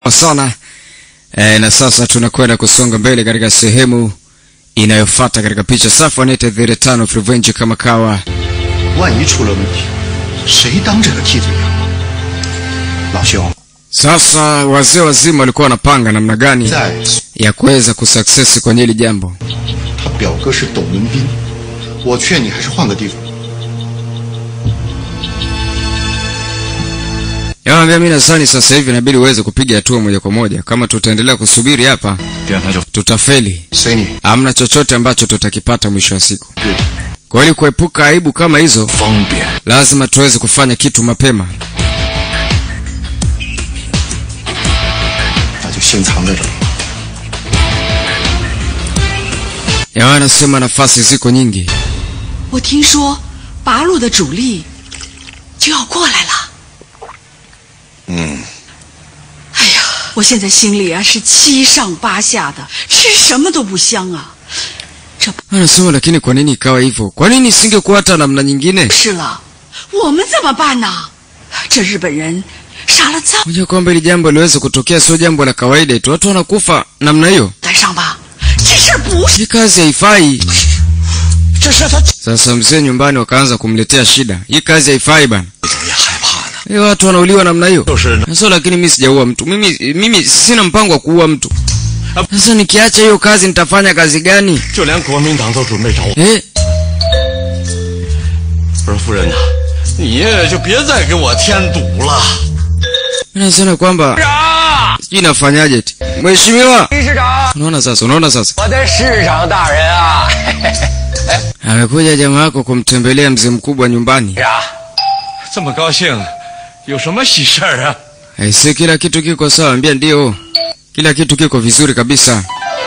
sana e, na sasa tunakwenda kusonga mbele katika sehemu inayofuata katika picha safu anaita the return of revenge kama kawa 万一出了问题，谁当这个替罪羊？老兄， sasa wazee wazima walikuwa wanapanga namna gani 在 ya kuweza kusuccess kwenye hili jambo 他表哥是董文斌，我劝你还是换个地方。 Yawambia mi nadhani sasa hivi inabidi uweze kupiga hatua moja kwa moja kama tutaendelea kusubiri hapa 这样他就 tutafeli 随你。 hamna chochote ambacho tutakipata mwisho wa siku 对， kwa ili kuepuka aibu kama hizo 方便。 lazima tuweze kufanya kitu mapema 那就先藏在这里。 yawa anasema nafasi ziko nyingi 我听说八路的主力就要过来了。嗯。哎呀，我现在心里啊是七上八下的，吃什么都不香啊。这不 anasema lakini kwa nini ikawa hivyo kwa nini isingekuwa hata namna nyingine 是了，我们怎么办呢？这日本人杀了这么 moja kwamba hili jambo liweze kutokea sio jambo la kawaida tu watu wanakufa namna hiyo 赶上吧，这事儿不是 hii kazi haifai 这是他 sasa mzee nyumbani wakaanza kumletea shida hii kazi haifai bana 也害怕呢。 Hii watu wanauliwa namna hiyo 就是呢 sasa lakini mimi sijaua mtu mimi mimi sina mpango wa kuua mtu sasa nikiacha hiyo kazi nitafanya kazi gani 就连国民党都准备找我。 eh 我说夫人呐，你就别再给我添堵了。 mimi nasema kwamba 长， sijui nafanyaje eti mheshimiwa 理事长， unaona sasa unaona sasa 我的市长大人啊！ amekuja jamaa yako kumtembelea mzee mkubwa nyumbani 呀， 这么高兴，有什么喜事儿啊？ aise kila kitu kiko sawa ambia ndio kila kitu kiko vizuri kabisa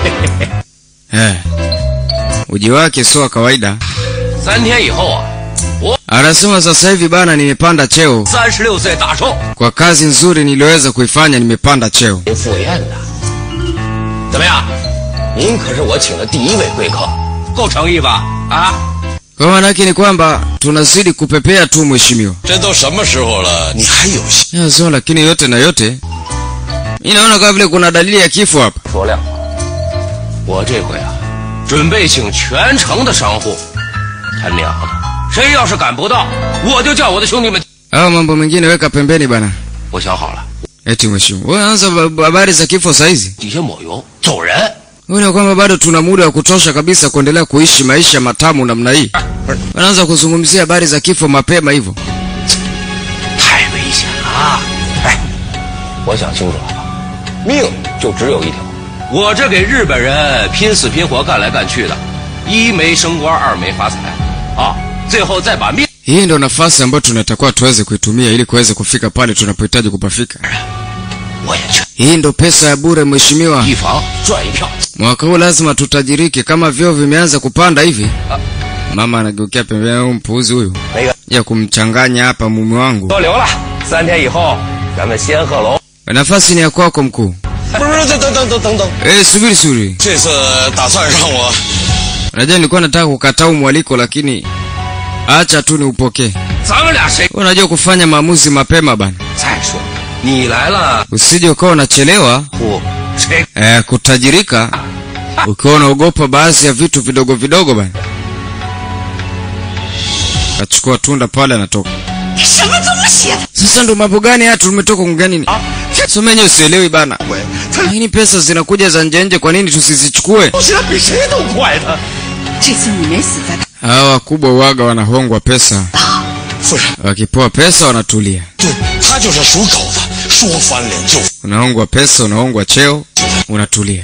eh uji wake sio wa kawaida 三天以后啊， anasema sasa hivi bana nimepanda cheo 三十六岁大寿， kwa kazi nzuri niliyoweza kuifanya nimepanda cheo 您赴宴的，怎么样？您可是我请的第一位贵客，够诚意吧？啊， kwa maanake ni kwamba tunazidi kupepea tu mheshimiwa 这都什么时候了，你还有心？ Sasa lakini yote na yote mi naona kama vile kuna dalili ya kifo hapa 说亮，我这回啊，准备请全城的商户。他娘的，谁要是赶不到，我就叫我的兄弟们。 au mambo mengine weka pembeni bana 我想好了， eti mheshimiwa wewe anza ba- habari za kifo saizi 底下抹油走人。 Unaona kwamba bado tuna muda wa kutosha kabisa kuendelea kuishi maisha matamu namna hii. Wanaanza kuzungumzia habari za kifo mapema hivyo. 太危险了！哎，我想清楚了，命就只有一条。我这给日本人拼死拼活干来干去的，一没升官，二没发财，啊，最后再把命 Hii ndio nafasi ambayo tunatakiwa tuweze kuitumia ili kuweza kufika pale tunapohitaji kupafika. 我也去， Hii ndio pesa ya bure mheshimiwa. 一房赚一票。 Mwaka huu lazima tutajiriki kama vyoo vimeanza kupanda hivi. Mama anageukia pembeni huyu mpuuzi huyu. 那个 Ya kumchanganya hapa mume wangu. 多留了，三天以后咱们仙鹤楼。 Nafasi ni ya kwako mkuu. 不是，等等等等等等， Eh, subiri subiri. 这次打算让我 Unajua nilikuwa nataka kukataa huu mwaliko lakini acha tu niupokee. 咱们俩谁？ Unajua kufanya maamuzi mapema bana. 再说，你来了， Usije ukawa unachelewa 不，谁？ eh, kutajirika ukiwa unaogopa baadhi ya vitu vidogo vidogo bana. Kachukua tunda pale anatoka. 什么这么写的？ Sasa ndo mambo gani haya tumetoka kuongea nini? Soma yenyewe usielewi bana. 喂，他 Lakini pesa zinakuja za nje nje, kwa nini tusizichukue? 现在比谁都快的。 这次你没死在 Hawa wakubwa uwaga wanahongwa pesa, 啊！ 夫人， wakipewa pesa wanatulia. 对他就是属狗的，说翻脸就 Unahongwa pesa, unahongwa cheo, unatulia.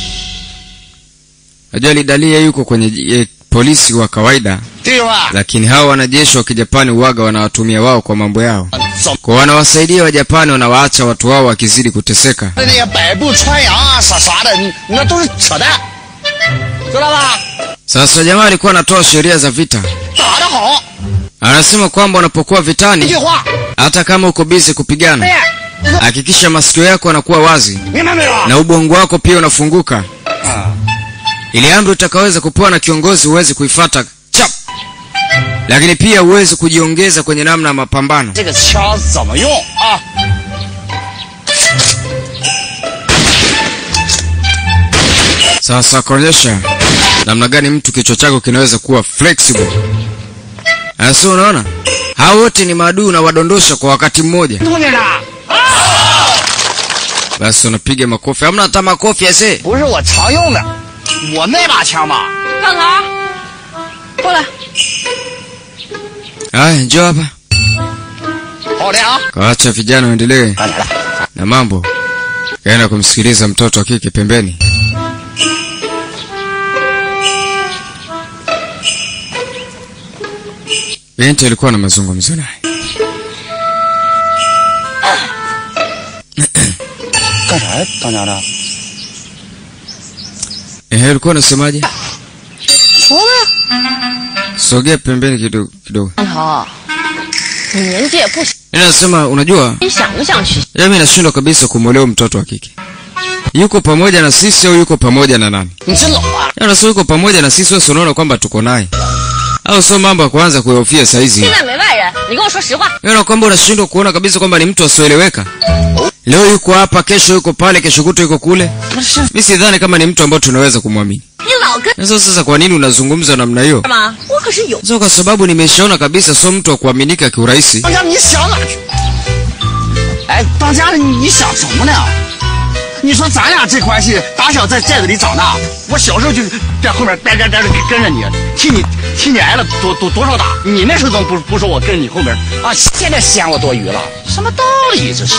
Najua lidalia yuko kwenye eh, polisi wa kawaida 弟兄啊， lakini hawa wanajeshi wa kijapani uwaga wanawatumia wao kwa mambo yao 怎么 kwa wanawasaidia wajapani wanawaacha watu wao wakizidi kuteseka 那些百步穿杨啊啥啥的，你那都是扯淡，知道吧？ sasa jamaa alikuwa anatoa sheria za vita 打得好， anasema kwamba unapokuwa 一句 vitani 话， hata kama uko bizi kupigana 对， hakikisha masikio yako yanakuwa wazi 明白没有？ na ubongo wako pia unafunguka ili amri utakaweza kupewa na kiongozi uweze kuifata chap lakini pia uweze kujiongeza kwenye namna ya mapambano 这个枪怎么用啊？ Sasa kuonyesha namna gani mtu kichwa chako kinaweza kuwa flexible. Sasa unaona, hao wote ni maadui unawadondosha kwa wakati mmoja. 后面的 Basi unapiga makofi, hamna hata makofi ase. 不是我常用的，我那把枪吧， 干儿，过来。 Haya, njoo hapa. 好的啊， Kaacha vijana waendelee 来来来， na mambo. Kaenda kumsikiliza mtoto wa kike pembeni. Binti alikuwa na mazungumzo naye. 干啥呀，当家的？ Ehe, ulikuwa unasemaje? 说吧， Sogea pembeni kidogo kidogo. 张头，你年纪也不小， Mimi nasema unajua, 你想不想去？ mimi nashindwa kabisa kumwelewa mtoto wa kike. Yuko pamoja na sisi au yuko pamoja na nani? 你真老啊！ Yaani sio yuko pamoja na sisi, wewe si unaona kwamba tuko naye. Au sio mambo ya kuanza kuyofia saizi? 现在没外人，你跟我说实话。 Yaani kwamba unashindwa kuona kabisa kwamba ni mtu asioeleweka. Leo yuko hapa, kesho yuko pale, kesho kuto yuko kule. 不是， Mimi sidhani kama ni mtu ambaye tunaweza kumwamini. 你老跟 Sasa sasa kwa nini unazungumza namna hiyo? 吗？我可是有 Sasa kwa sababu nimeshaona kabisa sio mtu wa kuaminika kiurahisi. 当家你想哪去？哎，当家的你你想什么呢？你说咱俩这关系，打小在寨子里长大，我小时候就在后面呆呆呆的跟着你，替你替你挨了多多多少打，你那时候怎么不不说我跟着你后面啊？现在嫌我多余了，什么道理这是？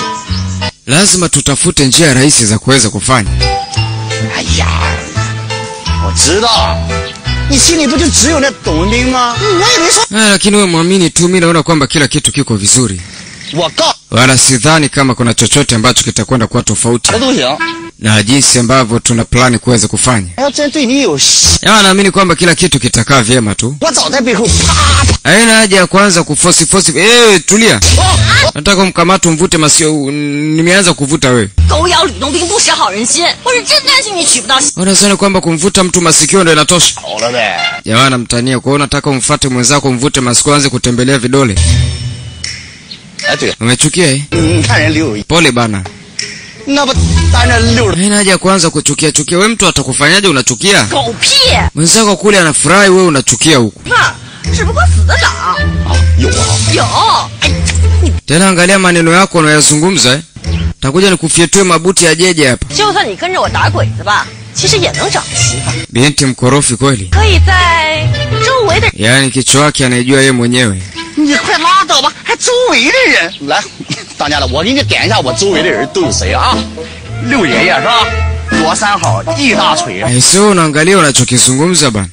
Lazima tutafute njia rahisi za kuweza kufanya. 哎呀，我知道，你心里不就只有那董文斌吗？我也没说， Ah, lakini wewe mwamini tu, mimi naona kwamba kila kitu kiko vizuri. 我告 Wala sidhani kama kuna chochote ambacho kitakwenda kuwa tofauti 啥都行。 na jinsi ambavyo tuna plani kuweza kufanya. 要真对你有心， Yaani naamini kwamba kila kitu kitakaa vyema tu. 我早在背后啪啪。 Haina haja ya kuanza kufosi fosi. Eh, tulia. Nataka umkamate umvute masio. Nimeanza kuvuta wewe. 狗咬吕洞宾，不识好人心。我是真担心你娶不到媳。 Unadhani kwamba kumvuta mtu masikio ndio inatosha? 好了呗。 Jamaa namtania kwa hiyo nataka umfuate mwenzako umvute masikio aanze kutembelea vidole. 哎，对了， Umechukia eh? 你看人刘友义， Pole bana. 那不单着溜着， Haina haja ya kuanza kuchukia chukia. Wewe mtu atakufanyaje unachukia? 狗屁！ Mwenzako kule anafurahi wewe unachukia huku. 那只不过死的早。 啊，有啊， 有，哎， Tena angalia maneno yako unayozungumza eh. Takuja nikufyetue mabuti ya jeje hapa. 就算你跟着我打鬼子吧，其实也能找个媳妇儿， Binti mkorofi kweli. 可以在周围的 Yaani kichwa wake anaijua yeye mwenyewe. 你快拉倒吧，还周围的人来，当家的，我给你点一下我周围的人都有谁啊？六爷爷是吧？罗三好，易大锤， Eh, sio unaangalia unachokizungumza bana.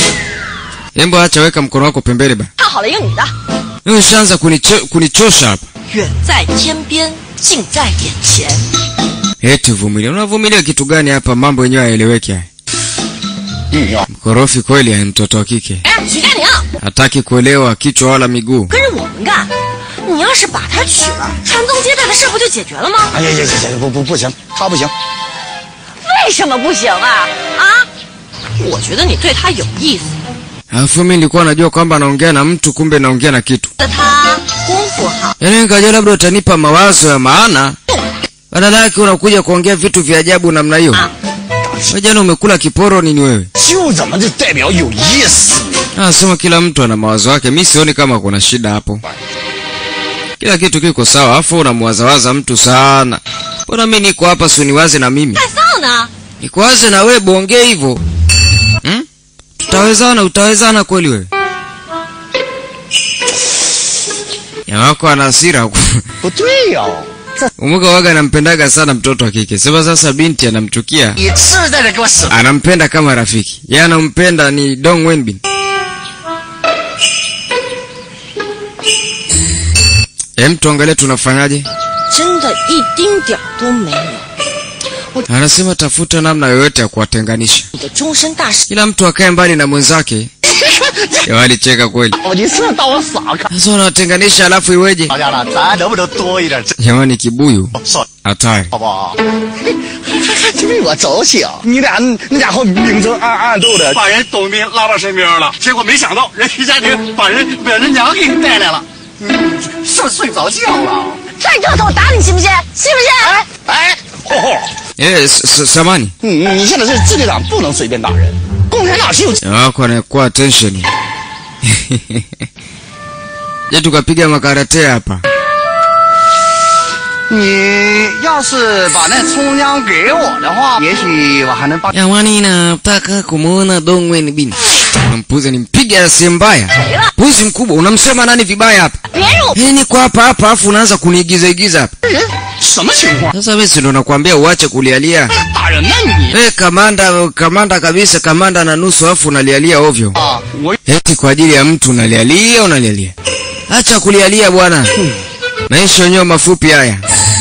Embo acha weka mkono wako pembeni bana. 看好了一个女的， Wewe ushaanza kunicho, kunichosha hapa. 远在天边，近在眼前。 Eti vumilia. Unavumilia kitu gani hapa? Mambo yenyewe hayaeleweki haya. 嗯呀， Mkorofi kweli ya mtoto wa kike. 哎，许佳宁， Hataki kuelewa kichwa wala miguu. 跟着我们干。你要是把她娶了，传宗接代的事不就解决了吗？ 哎呀呀呀呀，不不不行，他不行， 为什么不行啊？啊？我觉得你对她有意思， Alafu mimi nilikuwa najua kwamba naongea na mtu kumbe naongea na kitu. 觉得她功夫好， Yaani nikajua labda utanipa mawazo ya maana. Badala yake unakuja kuongea vitu vya ajabu namna hiyo. Wewe jana umekula kiporo nini wewe? 就怎么就代表有意思呢？ Anasema kila mtu ana mawazo yake. Mimi sioni kama kuna shida hapo. Kila kitu kiko sawa, alafu unamwazawaza mtu sana. Mbona mimi niko hapa si uniwaze na mimi? 太丧呢？ Nikuwaze na wewe bonge hivyo. Hmm? Tutawezana, utawezana kweli wewe? Jamaa wako ana hasira. 不对呀、这 Umuga waga anampendaga sana mtoto wa kike. Sema sasa binti anamchukia. 你是在这给我使 Anampenda kama rafiki. Yeye anampenda ni Dong Wenbin. Hem, tuangalie tunafanyaje? 真的一丁点儿都没有。 Anasema tafuta namna yoyote ya kuwatenganisha. 你的终身大事， Kila mtu akae mbali na mwenzake. Jamaa alicheka kweli. 哦，你是当我傻看？ Sasa unawatenganisha alafu iweje? 当家了，咱能不能多一点这 Jamani kibuyu 算 hatari. 好不好？还真为我着想，你俩那家伙明争暗暗斗的，把人董斌拉到身边了，结果没想到人徐家宁把人把人娘给带来了，嗯，是不是睡着觉了？ 站这头我打你信不信？信不信？ 哎哎，吼吼， Eh, s- s- samani 你你现在是自己党，不能随便打人。共产党是有 wako anakuwa attention je tukapiga makarate hapa 你要是把那葱姜给我的话，也许我还能帮。 jamani nataka kumuona dongwen bin mpuzi nimpiga sehemu mbaya 谁了？ puzi mkubwa unamsema nani vibaya hapa 别人我 Eh, niko hapa hapa afu unaanza kuniigiza igiza hapa 人什么情况？ sasa mimi si ndo nakwambia uache kulialia 打人呢你？ Eh, kamanda kamanda kabisa kamanda na nusu afu unalialia ovyo 啊，我 eti kwa ajili ya mtu unalialia unalialia acha kulialia bwana maisha yenyewe mafupi haya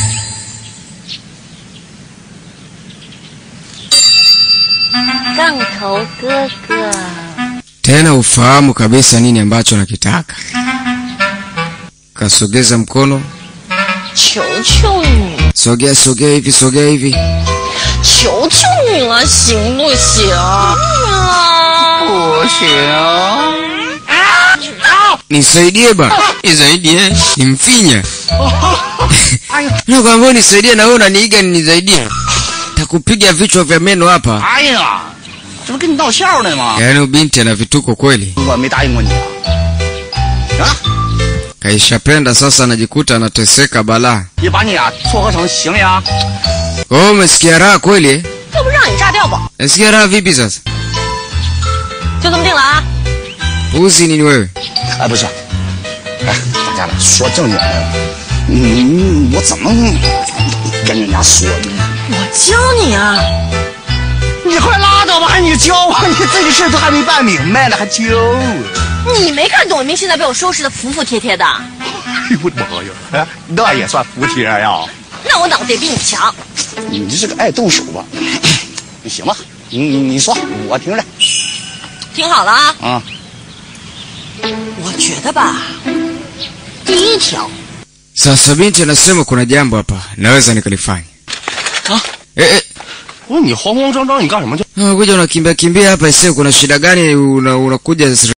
杠头哥哥， tena ufahamu kabisa nini ambacho nakitaka kasogeza mkono 求求你， sogea sogea hivi sogea hivi 求求你了，行不行？啊！ 不行。 nisaidie ba nisaidie nimfinya 哎呀， nakwambia nisaidie na wewe unaniiga nisaidie takupiga vichwa vya meno hapa 哎呀，这不跟你闹笑呢吗？ yaani binti ana vituko kweli 我没答应过你啊。啊， kaishapenda sasa anajikuta anateseka balaa 也把你俩撮合成行呀。 kwa hiyo umesikia raha kweli eh? 要不让你炸掉吧？ nasikia raha vipi sasa 就这么定了啊！ uzi nini wewe 哎，不是，哎，大家呢说正经的，嗯，我怎么跟人家说呢？ 我教你啊！ 你快拉倒吧，还你教我？你自己事都还没办明白呢，还教我？ 你没看董一鸣现在被我收拾的服服帖帖的， 哎呦我的妈呀！哎，那也算服帖呀？ 那我脑子也比你强。 你这是个爱动手吧？行吧，你你你说，我听着听好了啊！ 啊。 我觉得吧，第一条， sasa binti anasema kuna jambo hapa naweza nikalifanya Ah. eh, eh, 不是你慌慌张张，你干什么去？ unakuja unakimbia kimbia hapa ise kuna shida gani una- unakuja